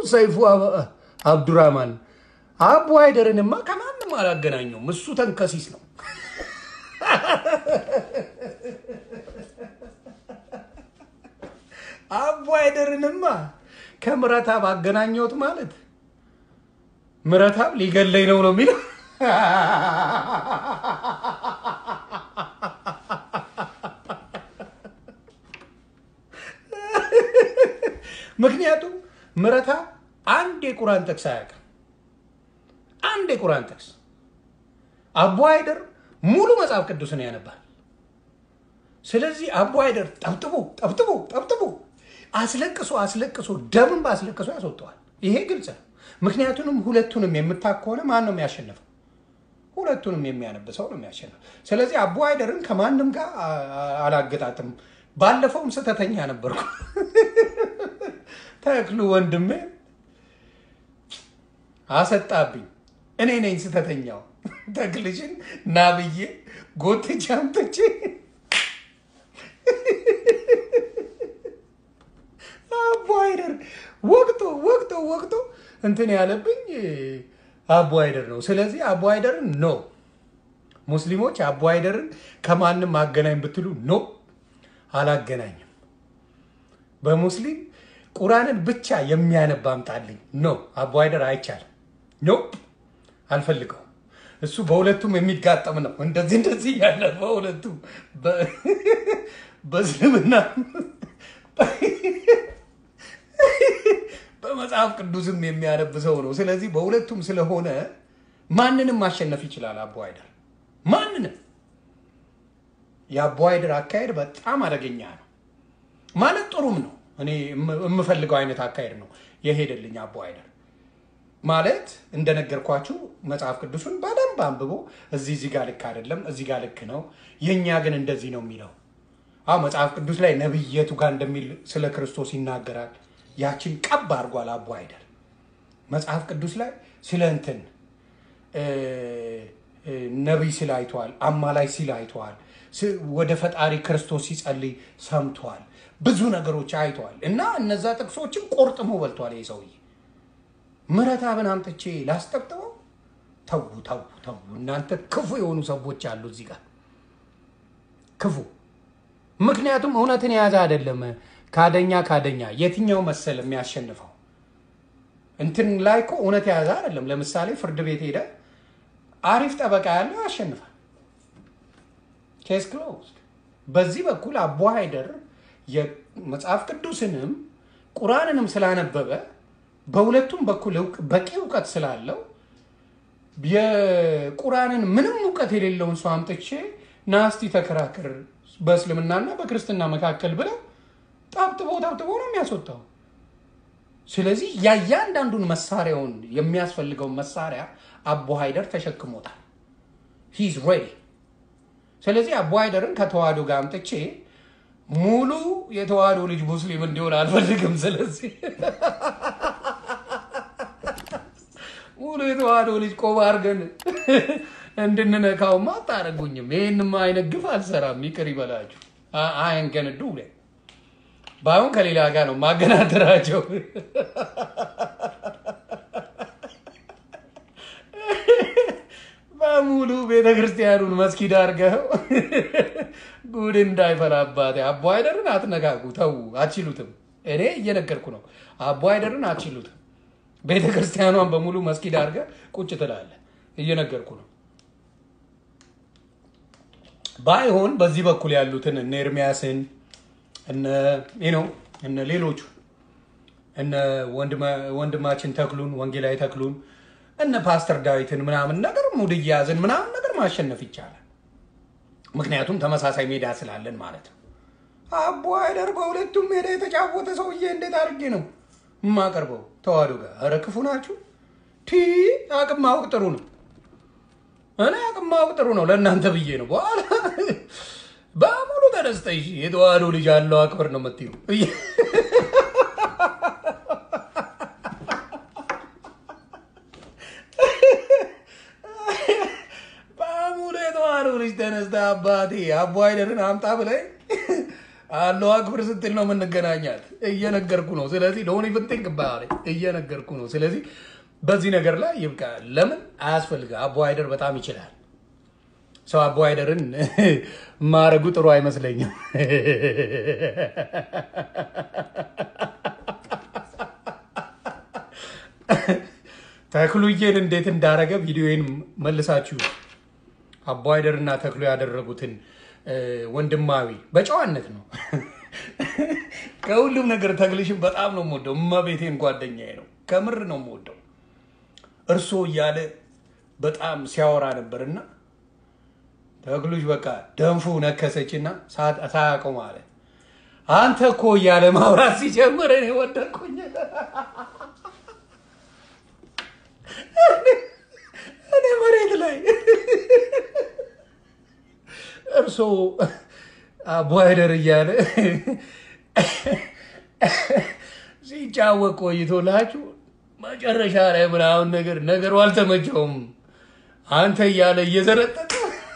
ሰይፉ አብ- አብዱራማን አቡ አይደርንማ ከማንም አላገናኘውም። እሱ ተንከሲስ ነው። አቡ አይደርንማ ከምረታብ አገናኘሁት ማለት ምረታብ ሊገለኝ ነው ነው የሚለው ምክንያቱም ምረታብ አንድ የቁራን ጥቅስ አያውቅም። አንድ የቁራን ጥቅስ አቡ አይደር ሙሉ መጽሐፍ ቅዱስን ያነባል። ስለዚህ አቡ አይደር ጠብጥቦ ጠብጥቦ ጠብጥቦ አስለቅሶ አስለቅሶ ደምን በአስለቅሶ ያስወጠዋል። ይሄ ግልጽ ነው። ምክንያቱንም ሁለቱንም የምታክ ከሆነ ማን ነው የሚያሸንፈው? ሁለቱንም የሚያነብ ሰው ነው የሚያሸንፈው። ስለዚህ አቡ አይደርን ከማንም ጋር አ- አ- አላገጣጥም። ባለፈውም ስህተተኛ ነበርኩ። ተክሉ ወንድሜ አሰጣብኝ። እኔ ነኝ ስህተተኛው። ተክልሽን ና ብዬ ጎትቼ አምጥቼ አቡ አይደር ወቅቶ ወቅቶ ወቅቶ እንትን ያለብኝ አቡ አይደር ነው። ስለዚህ አቡ አይደርን ኖ ሙስሊሞች አቡ አይደርን ከማንም አገናኝ ብትሉ ኖ አላገናኝም። በሙስሊም ቁርአንን ብቻ የሚያነብ አምጣልኝ። ኖ አቡ አይደር አይቻልም። ኖ አልፈልገውም። እሱ በሁለቱም የሚጋጠም ነው። እንደዚህ እንደዚህ ያለ በሁለቱም በ- በእስልምና በመጽሐፍ ቅዱስም የሚያነብ ሰው ነው። ስለዚህ በሁለቱም ስለሆነ ማንንም ማሸነፍ ይችላል አቡ አይደር ማንንም። የአቡ አይደር አካሄድ በጣም አደገኛ ነው ማለት ጥሩም ነው። እኔ የም- የምፈልገው አይነት አካሄድ ነው የሄደልኝ አቡ አይደር ማለት እንደነገርኳችሁ መጽሐፍ ቅዱሱን በደንብ አንብቦ እዚህ እዚህ ጋር ልክ አይደለም፣ እዚህ ጋር ልክ ነው፣ የእኛ ግን እንደዚህ ነው የሚለው። አሁ መጽሐፍ ቅዱስ ላይ ነብየቱ ጋር እንደሚል ስለ ክርስቶስ ይናገራል። ያችን ቀብ አድርጓል አቡ አይደር። መጽሐፍ ቅዱስ ላይ ስለ እንትን እ፣ እ፣ ነቢይ ሲል አይተዋል፣ አማላይ ሲል አይተዋል፣ ስ- ወደ ፈጣሪ ክርስቶስ ሲጸልይ ሰምተዋል። ብዙ ነገሮች አይተዋል እና እነዛ ጥቅሶችን ቆርጥሞ በልቷል ይህ ሰውዬ። ምረታብን አምጥቼ ላስጠብጥበው? ተዉ ተዉ ተዉ። እናንተ ክፉ የሆኑ ሰዎች አሉ እዚህ ጋር ክፉ። ምክንያቱም እውነትን የያዘ አይደለም። ካደኛ ካደኛ የትኛው መሰል የሚያሸንፈው እንትን ላይ እኮ እውነት የያዘ አይደለም። ለምሳሌ ፍርድ ቤት ሄደ አሪፍ ጠበቃ ያለው ያሸንፋል። ኬስ ክሎዝድ። በዚህ በኩል አቡ ሃይደር የመጽሐፍ ቅዱስንም ቁርአንንም ስላነበበ በሁለቱም በኩል እውቅ- በቂ እውቀት ስላለው የቁርአንን ምንም እውቀት የሌለውን ሰው አምጥቼ ናስቲ ተከራከር በእስልምናና በክርስትና መካከል ብለው ጠብጥቦ ጠብጥቦ ነው የሚያስወጣው። ስለዚህ ያያንዳንዱን መሳሪያውን የሚያስፈልገውን መሳሪያ አቡ ሃይደር ተሸክሞታል። ሂዝ ሬዲ። ስለዚህ አቡ ሃይደርን ከተዋህዶ ጋር አምጥቼ ሙሉ የተዋህዶ ልጅ ሙስሊም እንዲሆን አልፈልግም። ስለዚህ ሙሉ የተዋህዶ ልጅ ቆባ አድርገን እንድንነካውማ አታደርጉኝም። ይህንማ አይነት ግፍ አልሰራም። ይቅር ይበላችሁ። አይንገንዱ ባይሆን ከሌላ ጋር ነው ማገናደራቸው። በሙሉ ቤተ ክርስቲያኑን መስጊድ አድርገው ጉድ እንዳይፈላባት። አቡ አይደርን አትነካኩ፣ ተዉ፣ አትችሉትም። እኔ እየነገርኩ ነው። አቡ አይደርን አትችሉትም። ቤተ ክርስቲያኗን በሙሉ መስጊድ አድርገህ ቁጭ ትላለህ። እየነገርኩ ነው። ባይሆን በዚህ በኩል ያሉትን እነ ኤርሚያስን እነ ነው እነ ሌሎቹ እነ ወንድማ- ወንድማችን ተክሉን ወንጌላዊ ተክሉን እነ ፓስተር ዳዊትን ምናምን ነገር ሙድ እያያዝን ምናምን ነገር ማሸነፍ ይቻላል። ምክንያቱም ተመሳሳይ ሜዳ ስላለን ማለት ነው። አቡ አይደር በሁለቱም ሜዳ የተጫወተ ሰውዬ እንዴት አድርጌ ነው የማቀርበው? ተዋህዶ ጋር ኧረ ክፉ ናችሁ። ቲ አቅም ማወቅ ጥሩ ነው። እኔ አቅም ማወቅ ጥሩ ነው ለእናንተ ብዬ ነው። በኋላ በሙሉ ተደስተሽ የተዋህዶ ልጅ አለው አክብር ነው የምትዩ በሙሉ የተዋህዶ ልጅ ተነስተ አባቴ አቡ አይደርን አምጣ ብለኝ አለው አክብር ስትል ነው የምንገናኛት። እየነገርኩ ነው። ስለዚህ ዶንት ኢቭን ቲንክ አባውት ኢት እየነገርኩ ነው። ስለዚህ በዚህ ነገር ላይ ይብቃ። ለምን አያስፈልጋ? አቦ አይደር በጣም ይችላል። ሰው አቦ አይደርን ማረጉ ጥሩ አይመስለኝም። ተክሉዬን እንዴት እንዳረገ ቪዲዮን መልሳችሁ አቦ አይደር እና ተክሉ ያደረጉትን ወንድማዊ በጨዋነት ነው። ከሁሉም ነገር ተክልሽን በጣም ነው የምወደው። እመቤቴን ጓደኛዬ ነው፣ ከምር ነው የምወደው። እርሶ እያለ በጣም ሲያወራ ነበርና ተክሉሽ በቃ ደንፉ ነከሰችና ሳያውቀው ማለት አንተ እኮ እያለ ማውራት ሲጀምር እኔ ወደድኩኝ። እኔ መሬት ላይ እርሶ አቦ አይደር እያለ ሲጫወቅ ቆይቶላችሁ መጨረሻ ላይ ምናምን ነገር ነገሩ አልተመቸውም። አንተ እያለ እየዘረጠጠ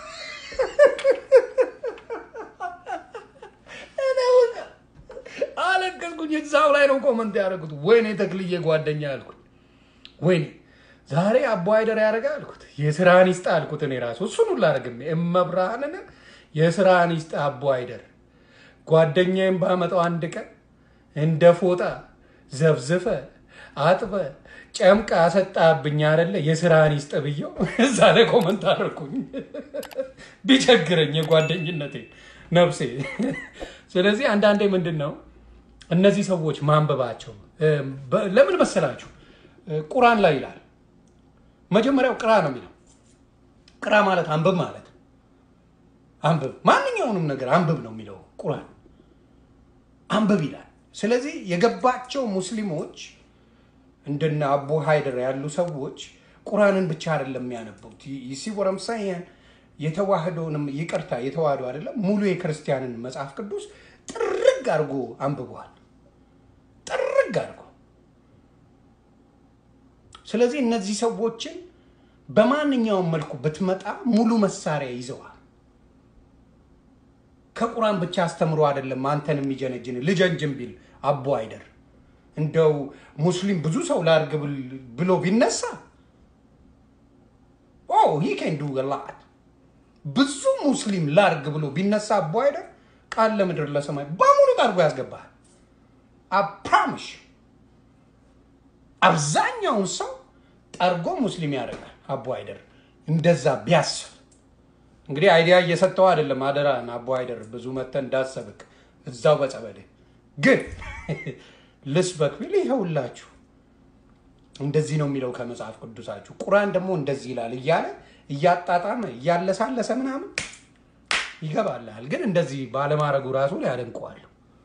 አለቀስኩኝ። እዛው ላይ ነው ኮመንት ያደረጉት። ወይኔ ተክልዬ ጓደኛ አልኩት። ወይኔ ዛሬ አቦ አይደር ያደረገ አልኩት። የስራን ይስጥ አልኩት። እኔ ራሱ እሱን ሁላ አደረግም። እመብርሃንን የስራን ይስጥ አቦ አይደር። ጓደኛዬም ባመጣው አንድ ቀን እንደ ፎጣ ዘብዝፈ አጥበ ጨምቃ አሰጣብኝ አይደለ? የስራን ይስጥ ብየው እዛ ላይ ኮመንት አደረኩኝ። ቢቸግረኝ የጓደኝነቴ ነፍሴ። ስለዚህ አንዳንዴ ምንድን ነው እነዚህ ሰዎች ማንበባቸው ለምን መሰላችሁ? ቁራን ላይ ይላል መጀመሪያው ቅራ ነው የሚለው። ቅራ ማለት አንብብ ማለት አንብብ፣ ማንኛውንም ነገር አንብብ ነው የሚለው ቁራን። አንብብ ይላል። ስለዚህ የገባቸው ሙስሊሞች እንደነ አቡ ሃይደር ያሉ ሰዎች ቁራንን ብቻ አይደለም የሚያነቡት። ሲወረምሳያን የተዋህዶንም ይቅርታ የተዋህዶ አይደለም ሙሉ የክርስቲያንን መጽሐፍ ቅዱስ ጥርግ አድርጎ አንብበዋል። ጥርግ አድርጎ ስለዚህ እነዚህ ሰዎችን በማንኛውም መልኩ ብትመጣ ሙሉ መሳሪያ ይዘዋል። ከቁራን ብቻ አስተምሮ አይደለም አንተን የሚጀነጅን ልጀንጅን ቢል አቦ አይደር እንደው ሙስሊም ብዙ ሰው ላድርግ ብሎ ቢነሳ ሂ ኬን ዱ ላት ብዙ ሙስሊም ላድርግ ብሎ ቢነሳ አቦ አይደር ቃል ለምድር ለሰማይ በሙሉ ጠርጎ ያስገባል። አፕራምሽ አብዛኛውን ሰው ጠርጎ ሙስሊም ያደርጋል። አቦ አይደር እንደዛ ቢያስብ እንግዲህ አይዲያ እየሰጠው አይደለም። አደራን አቦ አይደር ብዙ መተን እንዳሰብክ እዛው በጸበል ግን ልስበክ ቢል ይኸውላችሁ እንደዚህ ነው የሚለው ከመጽሐፍ ቅዱሳችሁ። ቁርአን ደግሞ እንደዚህ ይላል እያለ እያጣጣመ እያለሳለሰ ምናምን ይገባልሃል። ግን እንደዚህ ባለማድረጉ ራሱ ላይ አደንቀዋለሁ።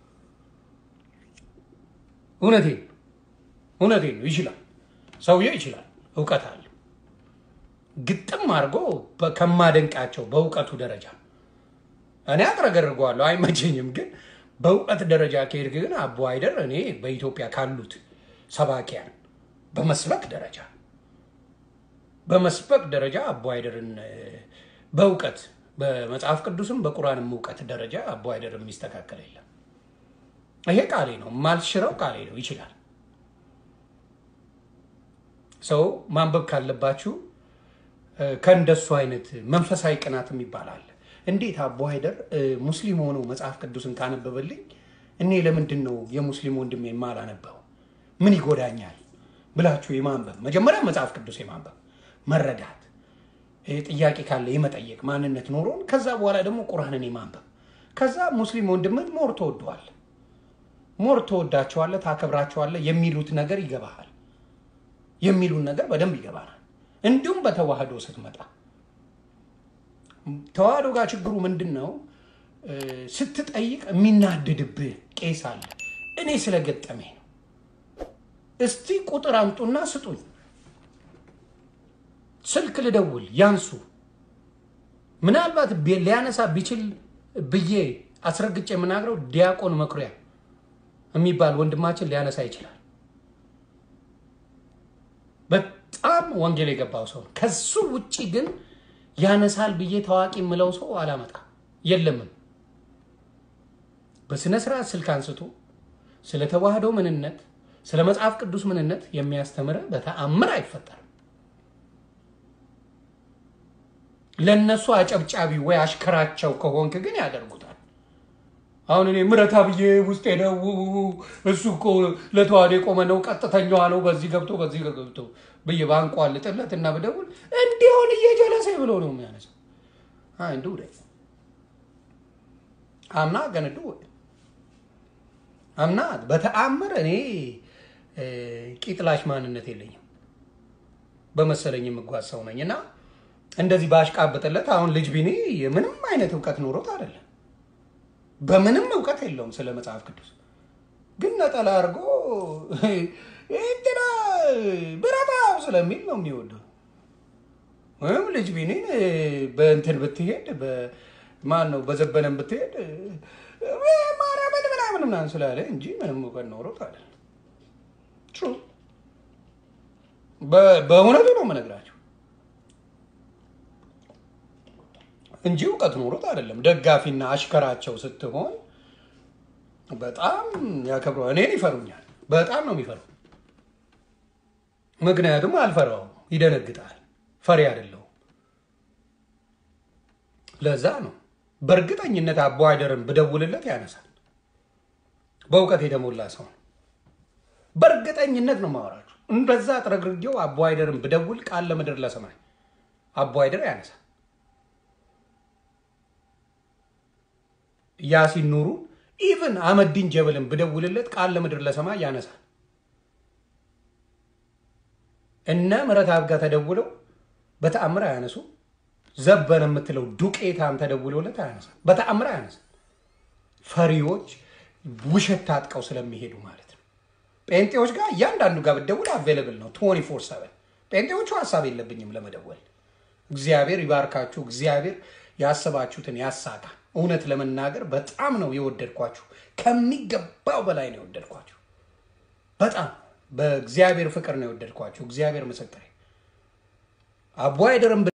እውነቴን እውነቴን ነው። ይችላል፣ ሰውየው ይችላል፣ እውቀት አለ። ግጥም አድርጎ ከማደንቃቸው በእውቀቱ ደረጃ እኔ አጥረገርገዋለሁ፣ አይመቸኝም። ግን በእውቀት ደረጃ ከሄድክ ግን አቦ አይደር እኔ በኢትዮጵያ ካሉት ሰባኪያን በመስበክ ደረጃ በመስበክ ደረጃ አቦ አይደርን በእውቀት በመጽሐፍ ቅዱስም በቁርአንም እውቀት ደረጃ አቦ አይደር የሚስተካከል የለም። ይሄ ቃሌ ነው፣ ማልሽረው ቃሌ ነው። ይችላል። ሰው ማንበብ ካለባችሁ ከእንደሱ አይነት መንፈሳዊ ቅናት የሚባል አለ። እንዴት አቦ አይደር ሙስሊም ሆኖ መጽሐፍ ቅዱስን ካነበበልኝ እኔ ለምንድን ነው የሙስሊም ወንድሜ የማላነበው? ምን ይጎዳኛል ብላችሁ የማንበብ መጀመሪያ መጽሐፍ ቅዱስ የማንበብ መረዳት፣ ጥያቄ ካለ የመጠየቅ ማንነት ኖሮን ከዛ በኋላ ደግሞ ቁርአንን የማንበብ ከዛ ሙስሊም ወንድምን ሞር ተወደዋል ሞር ተወዳቸዋለ፣ ታከብራቸዋለ የሚሉት ነገር ይገባሃል። የሚሉን ነገር በደንብ ይገባናል። እንዲሁም በተዋህዶ ስትመጣ ተዋህዶ ጋር ችግሩ ምንድን ነው? ስትጠይቅ የሚናድድብህ ቄስ አለ። እኔ ስለገጠመኝ ነው። እስቲ ቁጥር አምጡና ስጡኝ፣ ስልክ ልደውል፣ ያንሱ። ምናልባት ሊያነሳ ቢችል ብዬ አስረግጬ የምናግረው ዲያቆን መኩሪያ የሚባል ወንድማችን ሊያነሳ ይችላል። በጣም ወንጌል የገባው ሰው ነው። ከሱ ውጭ ግን ያነሳል ብዬ ታዋቂ የምለው ሰው አላመጣም፣ የለምም። በስነ ስርዓት ስልክ አንስቶ ስለ ተዋህዶ ምንነት፣ ስለ መጽሐፍ ቅዱስ ምንነት የሚያስተምረ በተአምር አይፈጠርም። ለእነሱ አጨብጫቢ ወይ አሽከራቸው ከሆንክ ግን ያደርጉታል። አሁን እኔ ምረታ ብዬ ውስጥ ሄደው እሱ እኮ ለተዋህዶ የቆመ ነው፣ ቀጥተኛዋ ነው፣ በዚህ ገብቶ በዚህ ገብቶ ብዬ ባንቋልጥለት እና ብደውል እንዲሆን እየጀለሰ ብሎ ነው የሚያነሳው። አንዱ አምና ገነዱ አምና በተአምር እኔ ቂጥላሽ ማንነት የለኝም በመሰለኝ የምጓዝ ሰው ነኝ እና እንደዚህ ባሽቃበጥለት አሁን ልጅ ቢኔ ምንም አይነት እውቀት ኖሮት አይደለም በምንም እውቀት የለውም ስለ መጽሐፍ ቅዱስ ግን ነጠላ አድርጎ እንትና ብረታው ስለሚል ነው የሚወደው። ወይም ልጅ ቢኔን በእንትን ብትሄድ ማን ነው በዘበነን ብትሄድ ማርያምን ምናምን ምናምን ስላለ እንጂ ምንም እውቀት ኖሮት አይደለም። ትሩ በእውነቱ ነው የምነግራቸው እንጂ እውቀት ኖሮት አይደለም። ደጋፊና አሽከራቸው ስትሆን በጣም ያከብረዋል። እኔን ይፈሩኛል። በጣም ነው የሚፈሩ። ምክንያቱም አልፈራውም፣ ይደነግጣል። ፈሪ አይደለሁም። ለዛ ነው በእርግጠኝነት አቦ አይደርን ብደውልለት ያነሳል። በእውቀት የተሞላ ሰው ነው። በእርግጠኝነት ነው ማወራችሁ። እንደዛ ጥረግርጌው አቦ አይደርን ብደውል ቃል ለምድር ለሰማይ አቦ አይደር ያነሳል። ያሲን ኑሩ ኢቭን አህመዲን ጀበልን ብደውልለት ቃል ለምድር ለሰማይ ያነሳል። እነ ምረት አብጋ ተደውለው በተአምር አያነሱ። ዘበነ የምትለው ዱቄታም ተደውሎለት አያነሳም። በተአምር አያነሳም። ፈሪዎች ውሸት ታጥቀው ስለሚሄዱ ማለት ነው። ጴንጤዎች ጋር እያንዳንዱ ጋር ብደውል አቬለብል ነው 24 ሰቨን። ጴንጤዎቹ ሀሳብ የለብኝም ለመደወል። እግዚአብሔር ይባርካችሁ። እግዚአብሔር ያሰባችሁትን ያሳካ። እውነት ለመናገር በጣም ነው የወደድኳችሁ። ከሚገባው በላይ ነው የወደድኳችሁ። በጣም በእግዚአብሔር ፍቅር ነው የወደድኳችሁ። እግዚአብሔር ምስክሬ አቦ አይደርም